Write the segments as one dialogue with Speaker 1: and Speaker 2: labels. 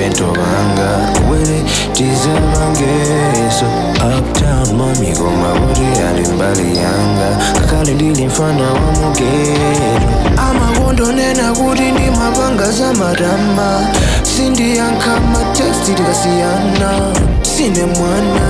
Speaker 1: bento banga wele tizabangeso uptown mami koma kuti ali mbali yanga kakale ndili mfana wa mugero amakondonena kuti ndimapanga za matama sindiyankha mateksti tikasiyana sine mwana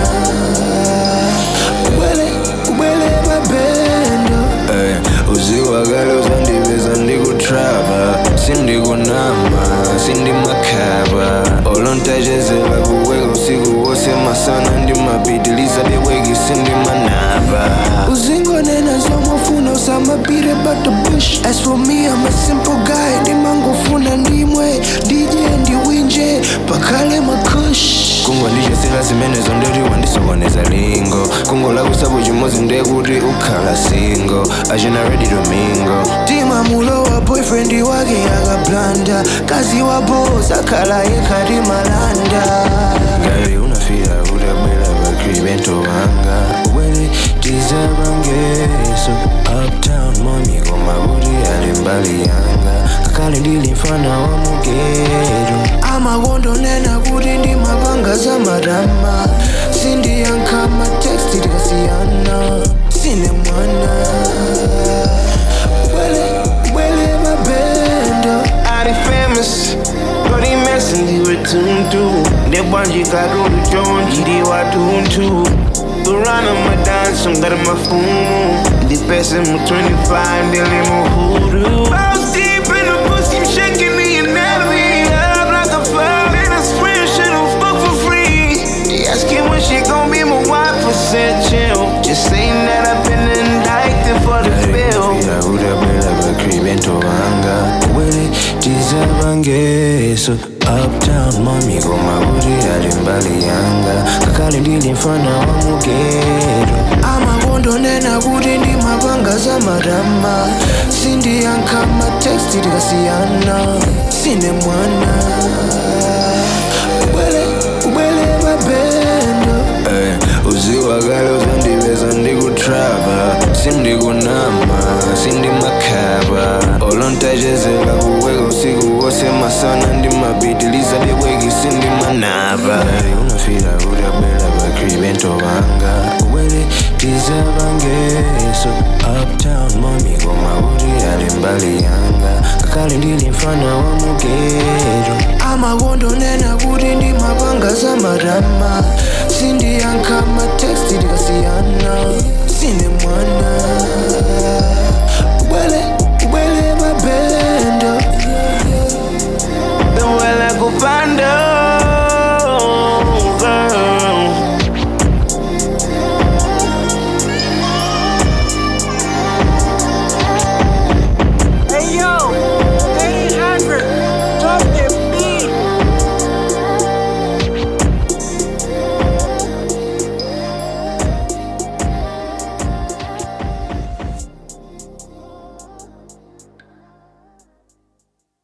Speaker 1: ubwele ubwele babendo Eh, uziwakale uzandiveza ndikutrapa sindikunama sindimakhaba olontachezela kuweka usiku wose masana ndimapitiliza beweki sindimanaba uzingonena zomafuna usamapire but the bush as for me i'm a simple guy ndimangofuna ndimwe dj ndiwinje pakhale makush kungo ndichesera zimene zondoti wandisokoneza lingo kungo lakusapo chimodzi ndekuti ukhala singo achina ready to mingo tima mulowa boyfriend wake akablanda kazi wa boss akhala yekhati malanda ngayi unafira kuti abwera bakri bento wanga ubwere tizabangeso uptown mami koma kuti ali mbali yanga kakale ndili mfana wa mugero amakondonena kuti ndimapanga za matama sindiyankha mateksti tikasiyana sine mwana ubwele ubwele mabendo
Speaker 2: Ari famous Bloody messing ndi wetuntu ndebwanjikarudu chonji ndi watuntu kurana madanso ngati mafumu ndipese mu 25 ndili muhuru I was deep in the pussy, I'm shaking the anatomy Up like a fire in a spring, should've fuck for free They asking when she gon' be my wife, I said chill Just saying that I've been indicted for the bill
Speaker 1: Fira kuti abwera bakri bento wanga ubwere tizabangeso uptown mami koma kuti ali mbali yanga kakale ndili mfana wa mugero amakondonena kuti ndimapanga za matama sindiyankha mateksti tikasiyana sine mwana ubwele ubwele mabendo Eh, uziwakale uzandiveza ndikutrapa sindikunama sindimakhaba olontachezela kuweka usiku wose masana ndimapitiliza beweki sindimanaba unafira kuti abwera bakri bento banga ubwere tizabangeso uptown mami koma kuti ali mbali yanga kakale ndili mfana wa mugero amakondonena kuti ndimapanga za matama sindiyankha mateksti tikasiyana sine mwana